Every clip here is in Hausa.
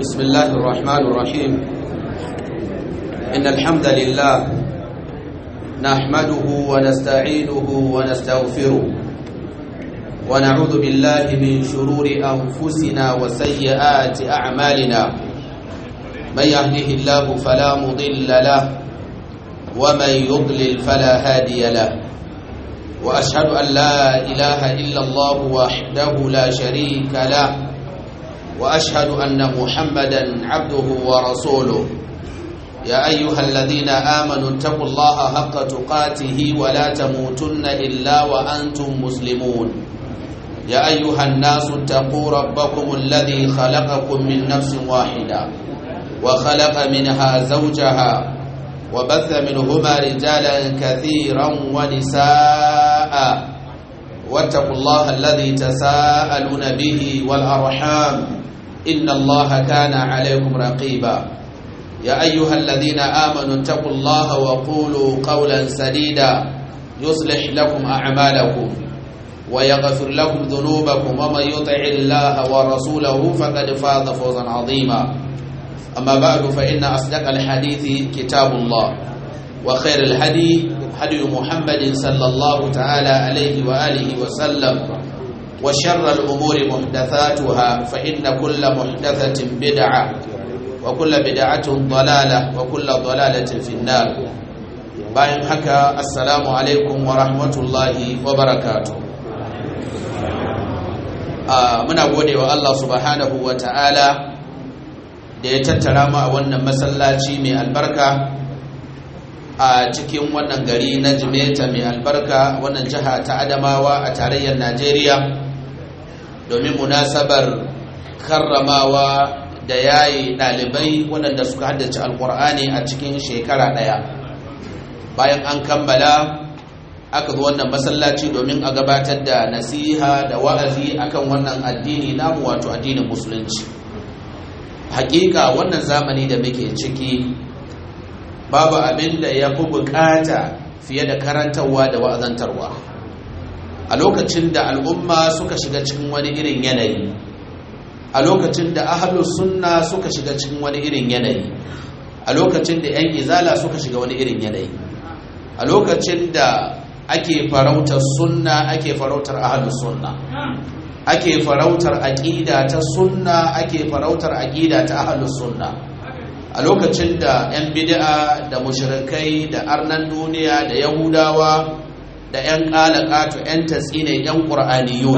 بسم الله الرحمن الرحيم إن الحمد لله نحمده ونستعينه ونستغفره ونعوذ بالله من شرور أنفسنا وسيئات أعمالنا من يهده الله فلا مضل له ومن يضلل فلا هادي له وأشهد أن لا إله إلا الله وحده لا شريك له واشهد ان محمدا عبده ورسوله يا ايها الذين امنوا اتقوا الله حق تقاته ولا تموتن الا وانتم مسلمون يا ايها الناس اتقوا ربكم الذي خلقكم من نفس واحده وخلق منها زوجها وبث منهما رجالا كثيرا ونساء واتقوا الله الذي تساءلون به والارحام إن الله كان عليكم رقيبا يا أيها الذين آمنوا اتقوا الله وقولوا قولا سديدا يصلح لكم أعمالكم ويغفر لكم ذنوبكم ومن يطع الله ورسوله فقد فاز فوزا عظيما أما بعد فإن أصدق الحديث كتاب الله وخير الهدي هدي محمد صلى الله تعالى عليه وآله وسلم وشر الأمور محدثاتها فإن كل محدثة بدعة وكل بدعة ضلالة وكل ضلالة في النار bayan haka assalamu alaikum wa rahmatullahi wa barakatu muna gode wa Allah subhanahu wa ta'ala da ya tattara mu a wannan masallaci mai albarka a cikin wannan gari na jimeta mai albarka wannan jiha ta adamawa a tarayyar najeriya domin munasabar karramawa da yayi ɗalibai waɗanda suka haddace alkur'ani a cikin shekara ɗaya bayan an kammala aka zo wannan masallaci domin a gabatar da nasiha da wa'azi akan wannan addini namu wato addinin musulunci hakika wannan zamani da muke ciki babu abin da ya fi bukata fiye da karantarwa da wa'azantarwa a lokacin da al'umma suka shiga cikin wani irin yanayi a lokacin da ahalus sunna suka shiga cikin wani irin yanayi a lokacin da 'yan izala suka shiga wani irin yanayi a lokacin da ake farautar sunna ake farautar ahalus sunna ake farautar aƙida ta sunna ake farautar aƙida ta ahalus sunna a lokacin da 'yan bid'a da mushrikai da arnan duniya da yahudawa da 'yan ƙalaƙato 'yan tatsine 'yan ƙur'aniyun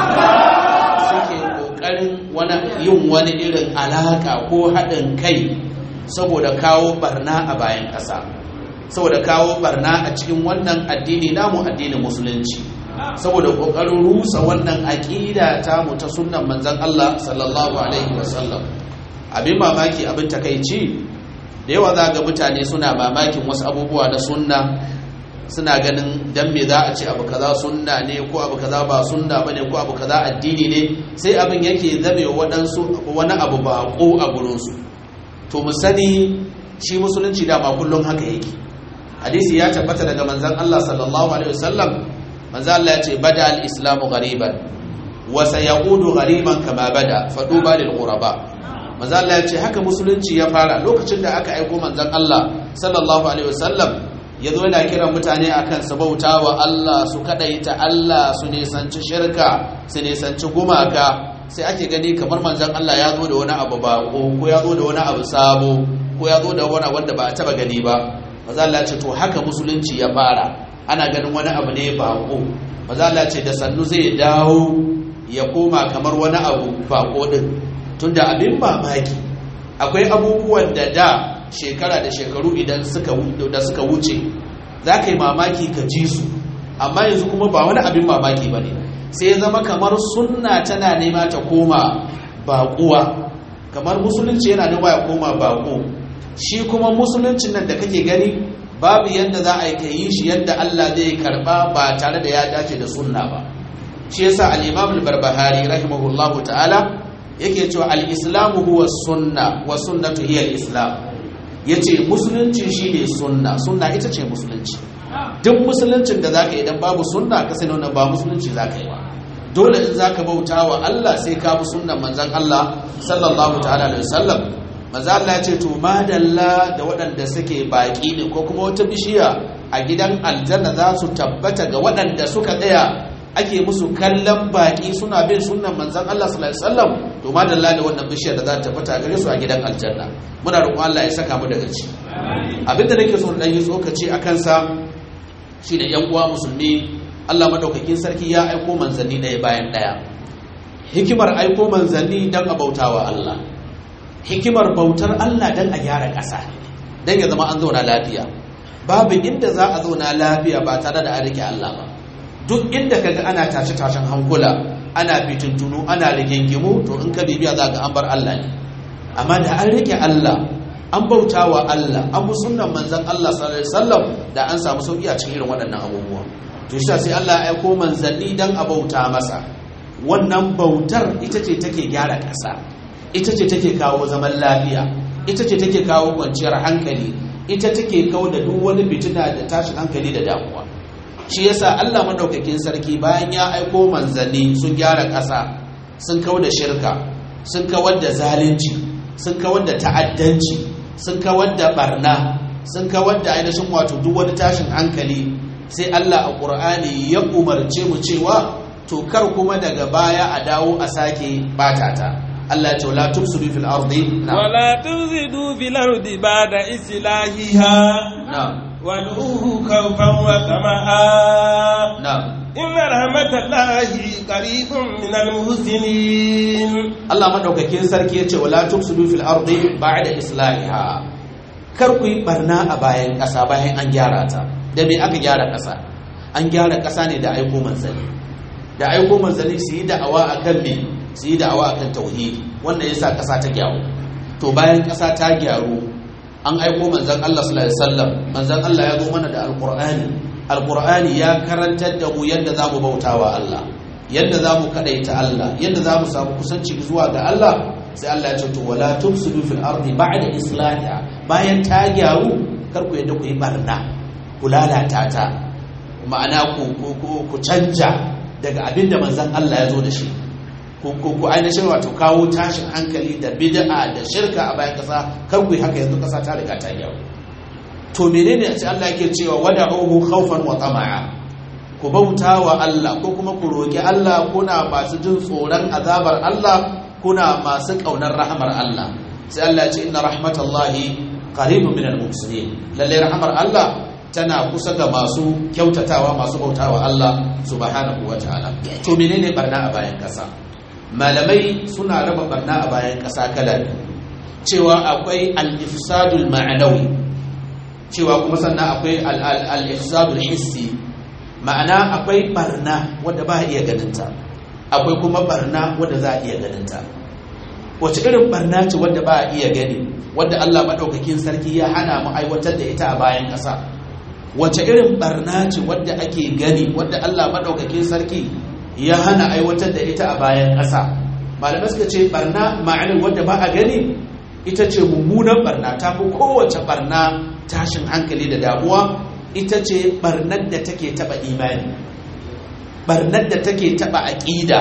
suke ƙoƙarin yin wani irin alaƙa ko haɗin kai saboda kawo barna a bayan ƙasa saboda kawo barna a cikin wannan addini namu addinin musulunci saboda ƙoƙarin rusa wannan aƙida ta mu ta sunnan manzan Allah sallallahu alaihi wasallam abin mamaki abin takaici da yawa za ga mutane suna mamakin wasu abubuwa na sunna suna ganin dan me za a ce abu kaza sunna ne ko abu kaza ba sunna bane ko abu kaza addini ne sai abin yake zame waɗansu wani abu ba ko a gurinsu to mu sani shi musulunci dama kullum haka yake hadisi ya tabbata daga manzon Allah sallallahu alaihi wasallam manzon Allah ya ce bada al-islamu ghariban wa sayaudu ghariban kama bada faduba lil ghuraba manzon Allah ya ce haka musulunci ya fara lokacin da aka aiko manzon Allah sallallahu alaihi wasallam ya zo yana kiran mutane akan su bauta wa Allah su kadaita Allah su nisanci shirka su nisanci gumaka sai ake gani kamar manzon Allah ya zo da wani abu ba ko ya zo da wani abu sabo ko ya zo da wani wanda ba a taba gani ba manzon Allah ce to haka musulunci ya fara ana ganin wani abu ne bako manzon Allah ce da sannu zai dawo ya koma kamar wani abu bako din tunda abin mamaki akwai abubuwan da da shekara da shekaru idan suka da suka wuce za ka yi mamaki ka ji su amma yanzu kuma ba wani abin mamaki ba ne sai ya zama kamar sunna tana nema ta koma baƙuwa kamar musulunci yana nema ya koma baƙo shi kuma musuluncin nan da kake gani babu yadda za a yi ka yi shi yadda Allah zai karba ba tare da ya dace da sunna ba shi yasa al-Imam al-Barbahari rahimahullahu ta'ala yake cewa al-islamu huwa sunna wa sunnatu hiya al-islam ya ce musulunci shi ne sunna sunna ita ce musulunci duk musuluncin da za ka idan babu sunna ka sai nuna ba musulunci za ka yi ba dole in zaka bauta wa Allah sai ka bi sunnan manzon Allah sallallahu ta'ala alaihi wasallam manzo Allah ya ce to madalla da waɗanda suke baki ne ko kuma wata bishiya a gidan aljanna za su tabbata ga waɗanda suka tsaya ake musu kallon baki suna bin sunnan manzon Allah sallallahu alaihi wasallam to madalla da wannan bishiyar da za ta tabbata gare su a gidan aljanna muna roƙon Allah ya saka mu daga ci abinda nake so dan yi tsokaci a kansa shine yan uwa musulmi Allah madaukakin sarki ya aiko manzanni ɗaya bayan ɗaya hikimar aiko manzanni dan a bautawa Allah hikimar bautar Allah dan a gyara ƙasa dan ya zama an zauna lafiya babu inda za a zauna lafiya ba tare da an rike Allah ba duk inda kaga ana tashi tashin hankula ana fitintunu ana rigingimu to in ka bibiya za ga an bar Allah ne amma da an rike Allah an bauta wa Allah an bi sunnan manzon Allah sallallahu alaihi wasallam da an samu sauki a cikin irin waɗannan abubuwa to shi sai Allah ya aiko manzanni dan a bauta masa wannan bautar ita ce take gyara ƙasa ita ce take kawo zaman lafiya ita ce take kawo kwanciyar hankali ita take kawo da duk wani fitina da tashin hankali da damuwa shi yasa Allah madaukakin sarki bayan ya aiko manzanni sun gyara ƙasa sun kawo da shirka sun kawar da zalunci sun kawar da ta'addanci sun kawar da barna sun kawar da ainihin wato duk wani tashin hankali sai Allah a Qur'ani ya umarce mu cewa to kar kuma daga baya a dawo a sake batata Allah ya ce wala tufsidu fil ardi wala tufsidu fil ardi ba'da islahiha na'am wad'uhu khawfan wa tama'a na'am inna rahmatallahi qaribun minal muhsinin Allah madaukakin sarki ya ce wala tufsidu fil ardi ba'da islahiha kar ku yi barna a bayan ƙasa bayan an gyara ta da me aka gyara ƙasa an gyara ƙasa ne da aiko manzanni da aiko manzanni su yi da'awa akan me su yi da'awa akan tauhidi wanda yasa ƙasa ta gyaru to bayan ƙasa ta gyaru an aiko manzan Allah sallallahu alaihi wasallam manzan Allah ya zo mana da alqur'ani alqur'ani ya karantar da mu yadda zamu bautawa Allah yadda zamu kadaita Allah yadda zamu samu kusanci zuwa ga Allah sai Allah ya ce to wala tufsidu fil ardi ba'da islahiha bayan ta gyaru kar ku yadda ku yi barna ku lalata ta ma'ana ku ku canja daga abin da manzan Allah ya zo da shi ku ainihin wato kawo tashin hankali da bid'a da shirka a bayan kasa kar ku yi haka yanzu kasa ta riga ta gyaru to menene a ce Allah yake cewa wada'uhu khawfan wa tama'a ku bauta wa Allah ko kuma ku roki Allah kuna masu jin tsoron azabar Allah kuna masu kaunar rahamar Allah sai Allah ya ce inna rahmatallahi qaribun minal muhsinin lalle rahamar Allah tana kusa ga masu kyautatawa masu bautawa Allah subhanahu wa ta'ala to menene barna a bayan kasa malamai suna raba barna a bayan kasa kala cewa akwai al-ifsadul ma'anawi cewa kuma sannan akwai al-ifsadul hissi ma'ana akwai barna wadda ba a iya ganinta akwai kuma barna wadda za a iya ganinta wace irin barna ce wadda ba a iya gani wadda Allah maɗaukakin sarki ya hana mu aiwatar da ita a bayan ƙasa wace irin barna ce wadda ake gani wadda Allah maɗaukakin sarki ya hana aiwatar da ita a bayan ƙasa malamai suka ce barna ma'anin wadda ba a gani ita ce mummunan barna ta fi kowace barna tashin hankali da damuwa ita ce barnar da take taɓa imani barnar da take taɓa aƙida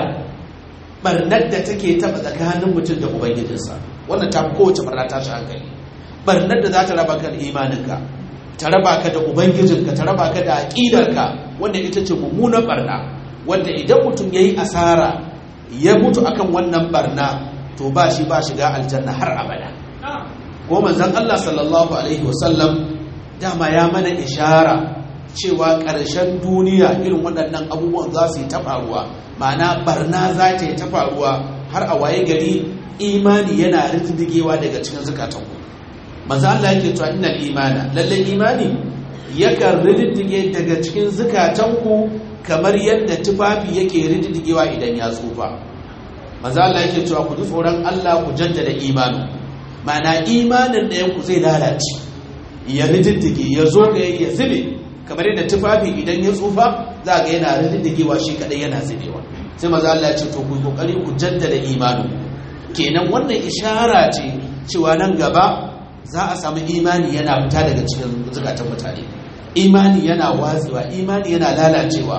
barnar da take taɓa tsakanin mutum da ubangijinsa wannan ta fi kowace barna tashin hankali barnar da za ta raba ka da imaninka ta raba ka da ubangijinka ta raba ka da aƙidarka wanda ita ce mummunan barna wanda idan mutum ya yi asara ya mutu akan wannan barna to ba shi ba shiga aljanna har abada ko manzon Allah sallallahu alaihi wasallam dama ya mana ishara cewa ƙarshen duniya irin waɗannan abubuwan za su yi ta faruwa ma'ana barna za ta yi ta faruwa har a waye gari imani yana rindigewa daga cikin zukatanku manzo Allah yake cewa innal imana lalle imani yakan rindige daga cikin zukatanku kamar yadda tufafi yake rindigewa idan ya tsufa manzo Allah yake cewa ku ji tsoron Allah ku jaddada imani ma'ana imanin ɗayan ku zai lalace ya rindige ya zo ga ya zube kamar yadda tufafi idan ya tsufa za ga yana rindigewa shi kadai yana zubewa sai manzo Allah ya ce to ku kokari ku jaddada imani kenan wannan ishara ce cewa nan gaba za a samu imani yana fita daga cikin zukatan mutane imani yana watsewa imani yana lalacewa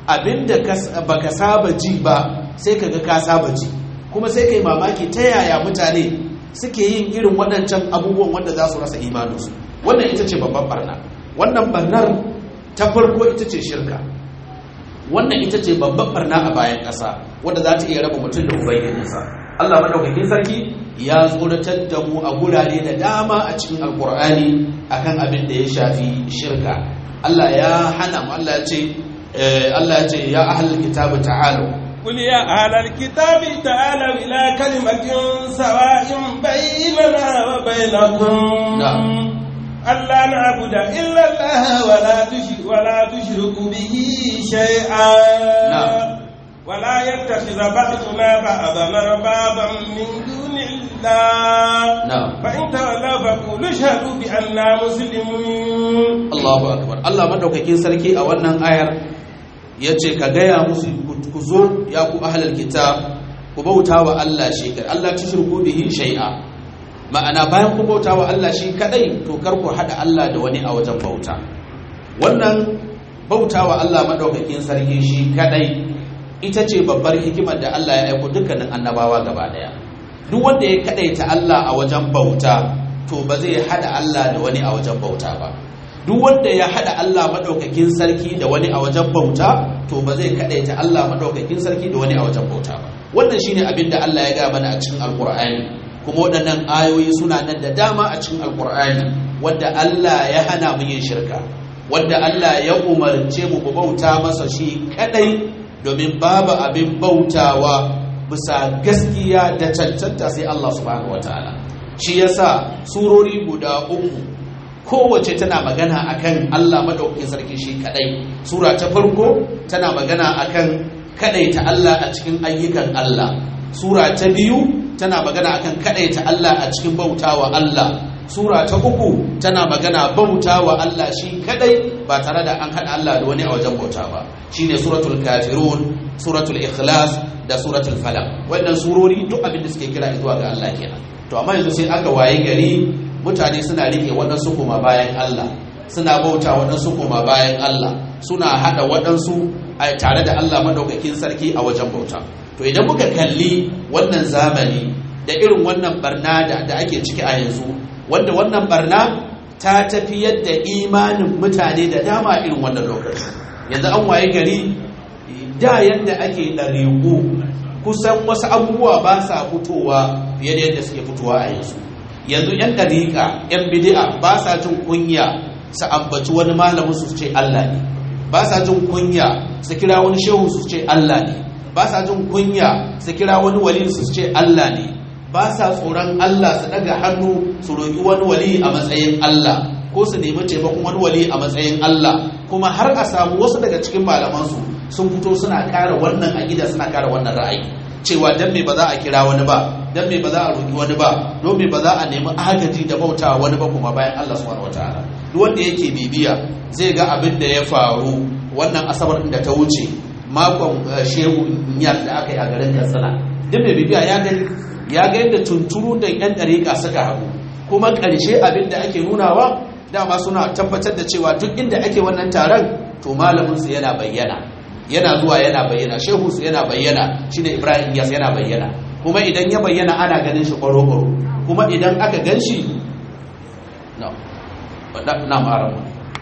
abinda baka saba ji ba sai kaga ka saba ji kuma sai kai mamaki ta yaya mutane suke yin irin waɗancan abubuwan wanda za su rasa imaninsu wannan ita ce babban barna wannan barnar ta farko ita ce shirka wannan ita ce babban barna a bayan ƙasa wadda za ta iya raba mutum da ubangijinsa Allah madaukakin sarki ya tsoratar da mu a gurare da dama a cikin alkur'ani akan abin da ya shafi shirka Allah ya hana mu Allah ya ce Allah ya ce ya ahlul kitabi ta'alu قل يا أهل الكتاب تعالوا إلى كلمة سواء بيننا وبينكم نعم ألا نعبد إلا الله ولا تشرك ولا تشرك به شيئا نعم. ولا يتخذ بعضنا بعضا أربابا من دون الله نعم. فإن تولوا فقولوا اشهدوا بأننا مسلمون Allahu akbar Allah madaukakin sarki a wannan ayar yace ka gaya musu ku zo ya ku ahlul kitab ku bauta wa Allah shi kadai Allah tushriku bihi shay'a ma'ana bayan ku bauta wa Allah shi kadai to kar ku hada Allah da wani a wajen bauta wannan bauta wa Allah madaukakin sarki shi kadai ita ce babbar hikimar da Allah ya aiko dukkanin annabawa gaba daya duk wanda ya kadaita Allah a wajen bauta to ba zai hada Allah da wani a wajen bauta ba duk wanda ya hada Allah madaukakin sarki da wani a wajen bauta to ba zai kadaita Allah madaukakin sarki da wani a wajen bauta ba wannan shine abin da Allah ya ga mana a cikin alkur'ani kuma waɗannan ayoyi suna nan da dama a cikin alkur'ani wanda Allah ya hana mu yin shirka wanda Allah ya umarce mu mu bauta masa shi kadai domin babu abin bautawa bisa gaskiya da cancanta sai Allah subhanahu wataala shi yasa surori guda uku kowace tana magana akan Allah madaukakin sarki shi kadai sura ta farko tana magana akan kadaita Allah a cikin ayyukan Allah sura ta biyu tana magana akan kadaita Allah a cikin bautawa Allah sura ta uku tana magana bautawa Allah shi kadai ba tare da an hada Allah da wani a wajen bauta ba shine suratul kafirun suratul ikhlas da suratul falaq wannan surori duk abin da suke kira zuwa ga Allah kenan to amma yanzu sai aka waye gari mutane suna rike waɗansu kuma bayan Allah suna bauta waɗansu kuma bayan Allah suna haɗa waɗansu a tare da Allah maɗaukakin sarki a wajen bauta to idan muka kalli wannan zamani da irin wannan barna da, da ake ciki a yanzu wanda wannan barna ta tafi yadda imanin mutane da dama irin wannan lokaci yanzu an waye gari da yadda ake ɗariƙu kusan wasu abubuwa ba sa fitowa fiye da yadda suke fitowa a yanzu yanzu 'yan ɗariƙa 'yan bidi'a ba sa jin kunya su ambaci wani malamin su ce Allah ne ba sa jin kunya su kira wani shehu su ce Allah ne ba sa jin kunya su kira wani wali su ce Allah ne ba sa tsoron Allah su daga hannu su roƙi wani wali a matsayin Allah ko su nemi taimakon wani wali a matsayin Allah kuma har a samu wasu daga cikin malamansu sun fito suna kara wannan aƙida suna kara wannan ra'ayi cewa dan me ba za a kira wani ba dan me ba za a roƙi wani ba don me ba za a nemi agaji da bauta wani ba kuma bayan Allah subhanahu wataala duk wanda yake bibiya zai ga abin da ya faru wannan asabar din da ta wuce makon shehu niyar da aka yi a garin Katsina duk mai bibiya ya ga ya ga yadda tunturu da yan dariƙa suka hagu kuma ƙarshe abin da ake nunawa dama suna tabbatar da cewa duk inda ake wannan taron to malamin su yana bayyana yana zuwa yana bayyana shehu su yana bayyana shine Ibrahim Iyas yana bayyana kuma idan ya bayyana ana ganin shi kwaro-kwaro kuma idan aka gan shi na ma'aramu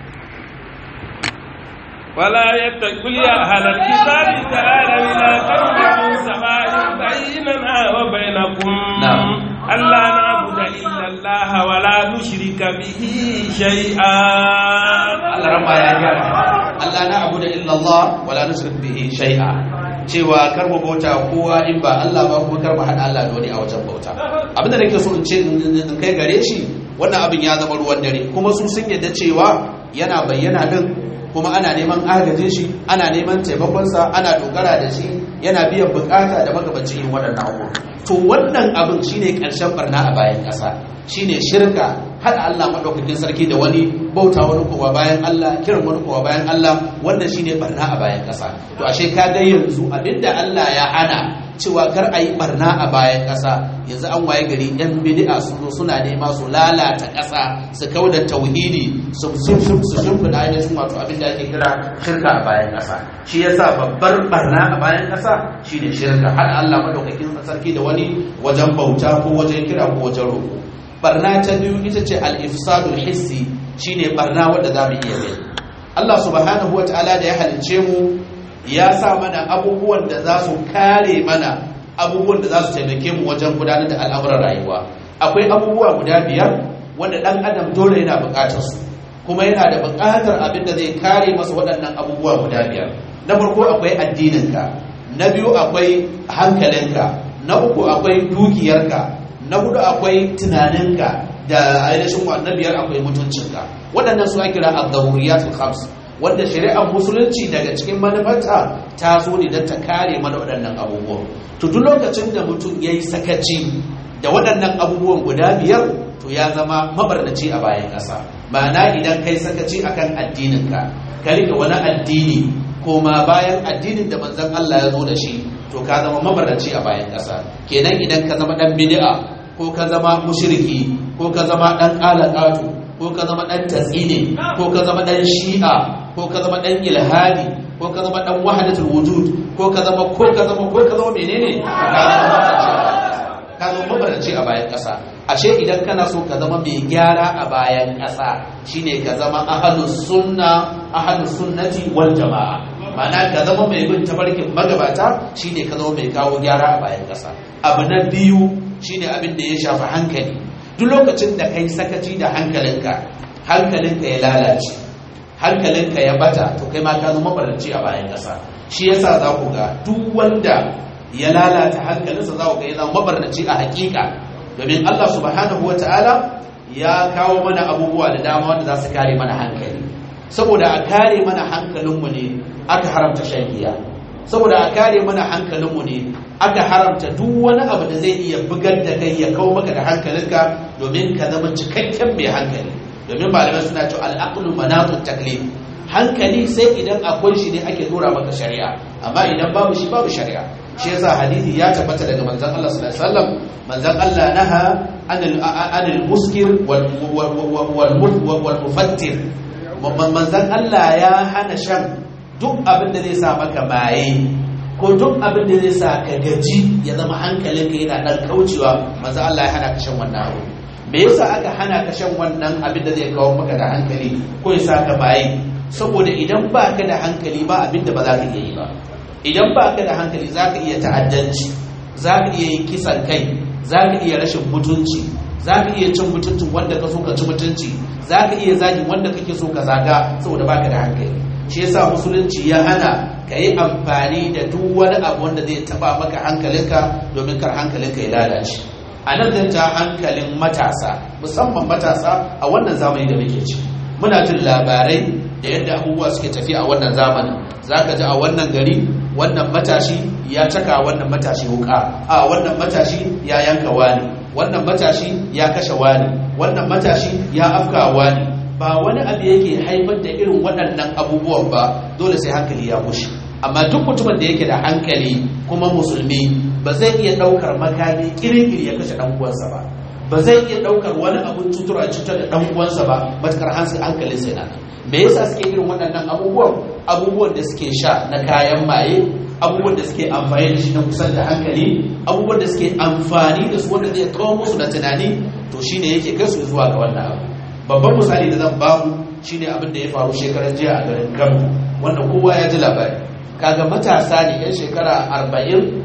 ولا يتقل يا أهل الكتاب تعالوا إلى كلمة سواء بيننا وبينكم نعم. ألا نعبد إلا الله ولا نشرك به شيئا Allah rama ya gyara Allah na abu da illallah wala nusrik bihi shay'a cewa kar mu bauta kowa in ba Allah ba kuma kar mu hada Allah da wani a wajen bauta abinda nake so in ce in kai gare shi wannan abin ya zama ruwan dare kuma su sun yadda cewa yana bayyana din kuma ana neman agajin shi ana neman taimakonsa ana dogara da shi yana biyan bukata da magabancin yin waɗannan abubuwa to wannan abin shine ƙarshen barna a bayan ƙasa shine shirka haɗa Allah maɗaukakin sarki da wani bauta wani kowa bayan Allah kiran wani kowa bayan Allah wannan shine barna a bayan ƙasa to ashe ka ga yanzu abinda Allah ya hana cewa kar a yi barna a bayan ƙasa yanzu an waye gari yan bid'a sun zo suna nema su lalata ƙasa su kauda tauhidi su shimfiɗa ainihin wato abin da ake kira shirka a bayan ƙasa shi yasa babbar barna a bayan ƙasa shine shirka har Allah madaukakin sarki da wani wajen bauta ko wajen kira ko wajen roƙo barna ta biyu ita ce al-ifsadul hissi shine barna wanda za mu iya gani Allah subhanahu wataala da ya halicce mu ya sa mana abubuwan da za su kare mana abubuwan da za su taimake mu wajen gudanar da al'amuran rayuwa akwai abubuwa guda biyar wanda ɗan adam dole yana buƙatar su kuma yana da buƙatar abin da zai kare masa waɗannan abubuwa guda biyar na farko akwai addininka na biyu akwai hankalinka na uku akwai dukiyarka na hudu akwai tunaninka da ainihin na biyar akwai mutuncinka waɗannan su ake kira al-zawuriyatul khams wanda shari'ar musulunci daga cikin manufarta ta zo ne don ta kare mana waɗannan abubuwan to duk lokacin da mutum ya yi sakaci da waɗannan abubuwan guda biyar to ya zama mabarnaci a bayan ƙasa ma'ana idan kai sakaci akan addininka ka rike wani addini koma bayan addinin da manzon Allah ya zo da shi to ka zama mabarnaci a bayan ƙasa kenan idan ka zama ɗan bid'a ko ka zama mushriki ko ka zama ɗan ƙalaƙatu ko ka zama ɗan tatsine ko ka zama ɗan shi'a ko ka zama ɗan ilhadi ko ka zama ɗan wahadatul wujud ko ka zama ko ka zama ko ka zama menene ka zama mabaranci a bayan ƙasa ashe idan kana so ka zama mai gyara a bayan ƙasa shine ka zama ahlus sunna ahlus sunnati wal jama'a ma'ana ka zama mai bin tafarkin magabata shine ka zama mai kawo gyara a bayan ƙasa abu na biyu shine abin da ya shafi hankali duk lokacin da kai sakaci da hankalinka hankalinka ya lalace hankalinka ya bata to kai ma ka zama mabarci a bayan ƙasa shi yasa za ku ga duk wanda ya lalata hankalinsa za ku ga yana mabarnaci a hakika domin Allah subhanahu wata'ala ya kawo mana abubuwa da dama wanda za su kare mana hankali saboda a kare mana hankalinmu ne aka haramta shan giya saboda a kare mana hankalinmu ne aka haramta duk wani abu da zai iya bugar da kai ya kawo maka da hankalinka domin ka zama cikakken mai hankali domin malamai suna cewa al'aqlu manatut taklif hankali sai idan akwai shi ne ake dora maka shari'a amma idan babu shi babu shari'a shi yasa hadisi ya tabbata daga manzon Allah sallallahu alaihi wasallam manzon Allah naha anil anil muskir wal wal wal mufattir manzon Allah ya hana shan duk abin da zai sa maka maye ko duk abin da zai sa ka gaji ya zama hankalinka yana dan kaucewa manzo Allah ya hana ka shan wannan abu me yasa aka hana ka shan wannan abin da zai kawo maka da hankali ko ya sa ka baye saboda idan ba ka da hankali ba abin da ba za ka iya yi ba idan ba ka da hankali za ka iya ta'addanci za ka iya yin kisan kai za ka iya rashin mutunci za ka iya cin mutuncin wanda ka so ka ci mutunci za ka iya zagin wanda kake so ka zaga saboda ba ka da hankali shi yasa musulunci ya hana ka yi amfani da duk wani abu wanda zai taba maka hankalinka domin kar hankalinka ya lalace a nan zan ja hankalin matasa musamman matasa a wannan zamani da muke ci muna jin labarai da yadda abubuwa suke tafiya a wannan zamanin za ka ji a wannan gari wannan matashi ya caka wannan matashi wuka a wannan matashi ya yanka wani wannan matashi ya kashe wani wannan matashi ya afka wani ba wani abu yake haifar da irin waɗannan abubuwan ba dole sai hankali ya bushe amma duk mutumin da yake da hankali kuma musulmi ba zai iya ɗaukar makami kirkiri ya kashe ɗan uwansa ba ba zai iya ɗaukar wani abun cutura cutar da ɗan uwansa ba matukar hankalin sai na me yasa suke irin waɗannan abubuwan abubuwan da suke sha na kayan maye abubuwan da suke amfani da shi na kusan da hankali abubuwan da suke amfani da su wanda zai kawo musu da tunani to shine yake kai su zuwa ga wannan abu babban misali da zan bamu shine abin da ya faru shekaran jiya a garin Kano wanda kowa ya ji labari kaga matasa ne yan shekara 40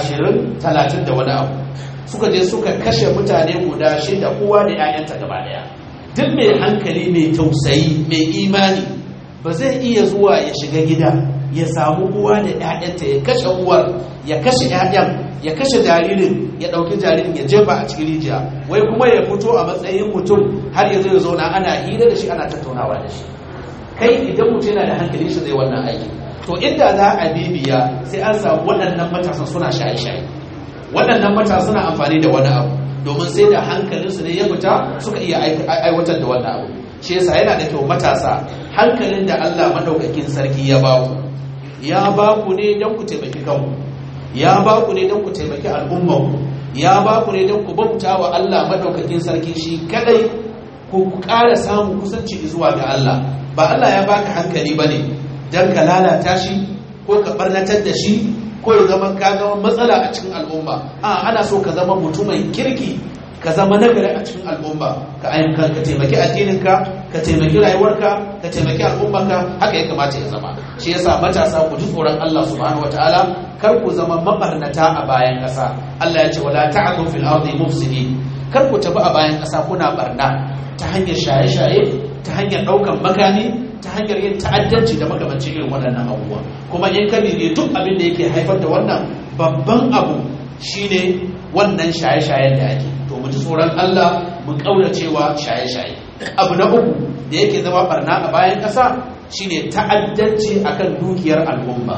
20 30 da wani abu suka je suka kashe mutane guda shida kowa da 'ya'yanta gaba daya duk mai hankali mai tausayi mai imani ba zai iya zuwa ya shiga gida ya samu uwa da 'ya'yanta ya kashe uwar ya kashe 'ya'yan ya kashe jaririn ya ɗauki jaririn ya jefa a cikin rijiya wai kuma ya fito a matsayin mutum har ya zo ya zauna ana hira da shi ana tattaunawa da shi kai idan mutum yana da hankali shi zai wannan aiki to inda za a bibiya sai an samu waɗannan matasan suna shaye-shaye waɗannan matasa suna amfani da wani abu domin sai da hankalinsu ne ya fita suka iya aiwatar da wannan abu shi yasa yana da kyau matasa hankalin da Allah madaukakin sarki ya ba ku ya ba ku ne don ku taimaki kanku ya ba ku ne don ku taimaki al'ummarku ya ba ku ne don ku bauta wa Allah madaukakin sarki shi kadai ku ƙara samun kusanci zuwa ga Allah ba Allah ya baka hankali bane don ka lalata shi ko ka barnatar da shi ko ya zama ka zama matsala a cikin al'umma a ana so ka zama mutumin kirki ka zama nagari a cikin al'umma ka ayyukan ka taimaki addininka ka taimaki rayuwarka ka taimaki al'ummarka haka ya kamata ya zama shi yasa matasa ku ji tsoron Allah subhanahu wataala kar ku zama mabarnata a bayan ƙasa Allah ya ce wala ta'tu fil ardi mufsidin kar ku tafi a bayan ƙasa kuna barna ta hanyar shaye-shaye ta hanyar ɗaukan makami ta hanyar yin ta'addanci da makamancin irin waɗannan abubuwa kuma in ka ne duk abin da yake haifar da wannan babban abu shine wannan shaye-shayen da ake to mu ji tsoron Allah mu cewa shaye-shaye abu na uku da yake zama barna a bayan ƙasa shine ta'addanci akan dukiyar al'umma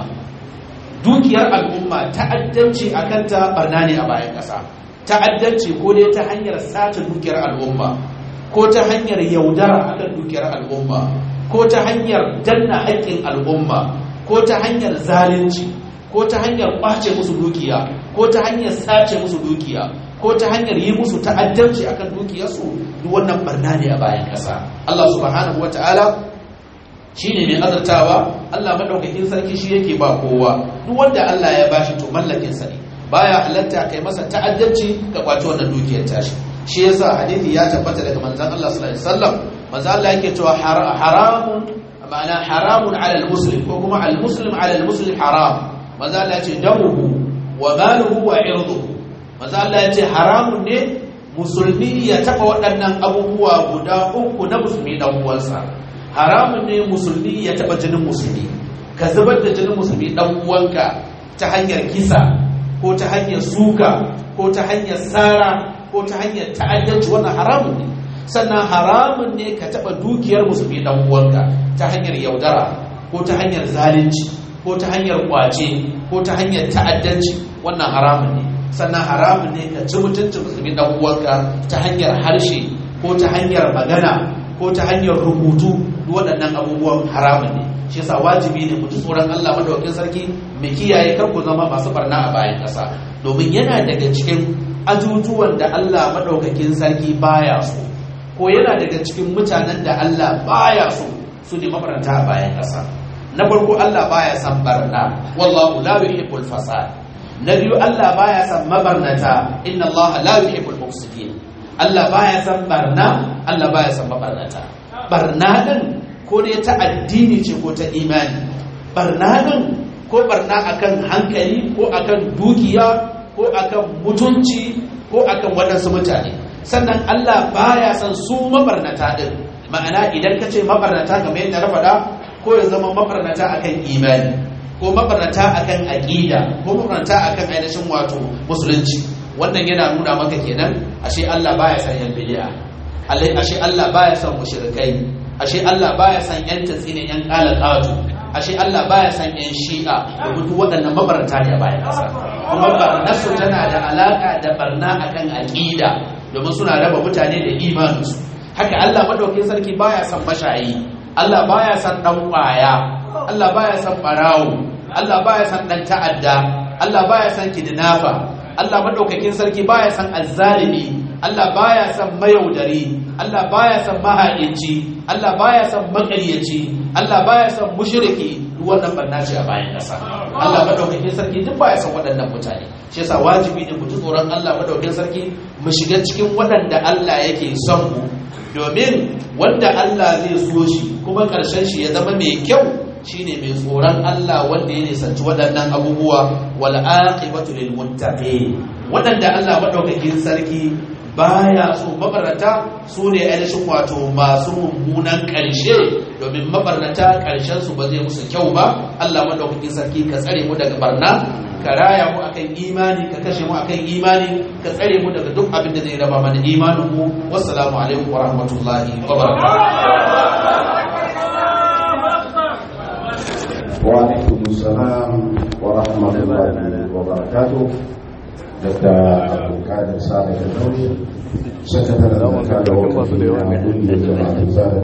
dukiyar al'umma ta'addanci akan ta barna ne a bayan ƙasa ta'addanci ko dai ta hanyar sace dukiyar al'umma ko ta hanyar yaudara akan dukiyar al'umma ko ta hanyar danna haƙƙin al'umma ko ta hanyar zalunci ko ta hanyar ƙwace musu dukiya ko ta hanyar sace musu dukiya ko ta hanyar yi musu ta'addanci akan dukiyarsu duk wannan barna ne a bayan ƙasa Allah subhanahu wata'ala shine mai azartawa Allah madaukakin sarki shi yake ba kowa duk wanda Allah ya bashi to mallakin sa ne baya halatta kai masa ta'addanci ka kwaci wannan dukiyar tashi shi yasa hadisi ya tabbata daga manzon Allah sallallahu alaihi wasallam manzon Allah yake cewa haramun ma'ana haramun ala al-muslim ko kuma al-muslim ala al-muslim haram manzon Allah ya ce damuhu wa maluhu wa irduhu manzon Allah ya ce haramun ne musulmi ya taba waɗannan abubuwa guda uku na musulmi dan uwansa haramun ne musulmi ya taba jinin musulmi ka zubar da jinin musulmi dan uwanka ta hanyar kisa ko ta hanyar suka ko ta hanyar sara ko ta hanyar ta'addanci wannan haramun ne sannan haramun ne ka taɓa dukiyar musulmi dan uwanka ta hanyar yaudara ko ta hanyar zalunci ko ta hanyar kwace ko ta hanyar ta'addanci wannan haramun ne sannan haramun ne ka ci mutuncin musulmi dan uwanka ta hanyar harshe ko ta hanyar magana ko ta hanyar rubutu waɗannan abubuwan haramun ne shi yasa wajibi ne mu ji tsoron Allah madaukakin sarki mu kiyaye kar ku zama masu barna a bayan ƙasa domin yana daga cikin ajujuwan da Allah madaukakin sarki baya so ko yana daga cikin mutanen da Allah baya so su ne mabaranta a bayan ƙasa na farko Allah baya son barna wallahu la yuhibbul fasad na biyu Allah baya son mabarnata inna Allah la yuhibbul mufsidin Allah baya son barna Allah baya son mabarnata barna din ko dai ta addini ce ko ta imani barna din ko barna akan hankali ko akan dukiya ko akan mutunci ko akan waɗansu mutane sannan Allah baya son su mabarnata din ma'ana idan ka ce mabarnata kamar yadda na faɗa ko ya zama mabarnata akan imani ko mabarnata akan aqida ko mabarnata akan ainihin wato musulunci wannan yana nuna maka kenan ashe Allah baya son yan bid'a ashe Allah baya son mushrikai ashe Allah baya son yan tatsine yan qalaqatu ashe Allah baya son yan shi'a da duk waɗannan mabarnata ne a bayan ƙasa kuma barnasu tana da alaka da barna akan aqida domin suna raba mutane da imaninsu haka Allah madaukakin sarki baya son mashayi Allah baya son dan kwaya Allah baya son barawo Allah baya son dan ta'adda Allah baya son kidnafa Allah madaukakin sarki baya son azzalimi Allah baya son mayaudari Allah baya son mahaici Allah baya son makaryaci Allah baya son mushriki duk wannan barna ce a bayan ƙasa Allah madaukakin sarki duk baya son waɗannan mutane shi yasa wajibi ne mu ji tsoron Allah madaukakin sarki mu shiga cikin waɗanda Allah yake son mu domin wanda Allah zai so shi kuma ƙarshen shi ya zama mai kyau shine mai tsoron Allah wanda ya nisanci waɗannan abubuwa wal aqibatu lil muttaqin waɗanda Allah madaukakin sarki baya so mabarnata su ne ainihin wato masu mummunan ƙarshe domin mabarnata ƙarshen su ba zai musu kyau ba Allah madaukakin sarki ka tsare mu daga barna ka raya mu akan imani ka kashe mu akan imani ka tsare mu daga duk abin da zai raba mana imanin mu wassalamu alaikum wa rahmatullahi wa وعليكم السلام ورحمة الله وبركاته daga abdulkadir sa da nauyi sakataren da kada wakilin na kungiyar jama'a